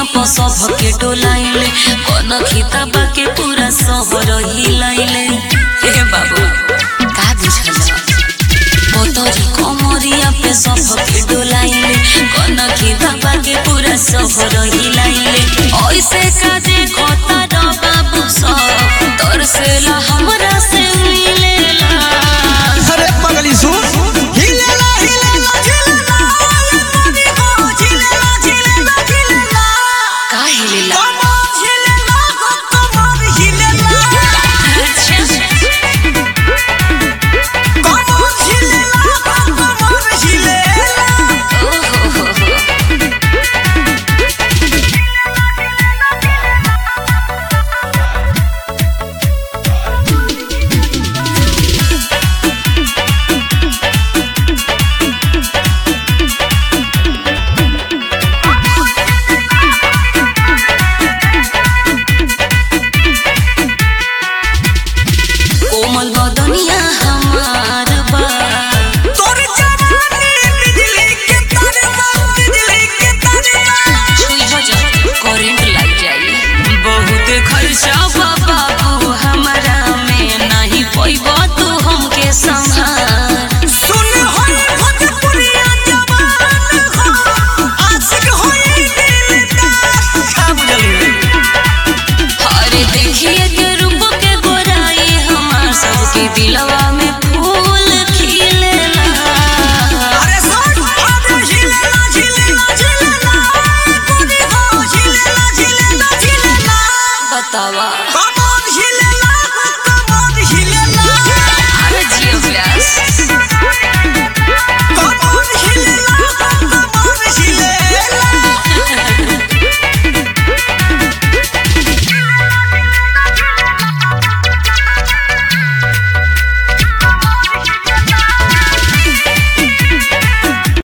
पर सबके डोलाइले कौन खिताबा के पूरा शहर हिलाइले हे बाबू का बुझल मोतरी कमरिया पे सबके डोलाइले कौन खिताबा के पूरा शहर हिलाइले ऐसे का देखो तारा बाबू सब तोर से ला हमरा से मिलेला अरे पगली सुन हिलेला हिलेला झिलेला मोदी हो झिलेला झिलेला झिलेला का हिलेला कमर झिलेला हो कमर हिलेला अच्छा कमर झिलेला हो कमर हिलेला ओहो हो हो कोमल बदनिया हमार बा तोर जवानी बिजली के तारे मार बिजली के तारे मार छुई हो जा करंट लग जाई बहुत खर्चा बा बाबू हमरा में नहीं पैबा तू हमके संभाल सुन होई भोजपुरिया जवान हो आशिक होई दिलदार का बुझली अरे देखिए के रूप के गोराई हमार सबके दिलवा में फूल खिलेला अरे सुन अरे झिलेला झिलेला झिलेला मोदी हो झिलेला झिलेला झिलेला बतावा कमर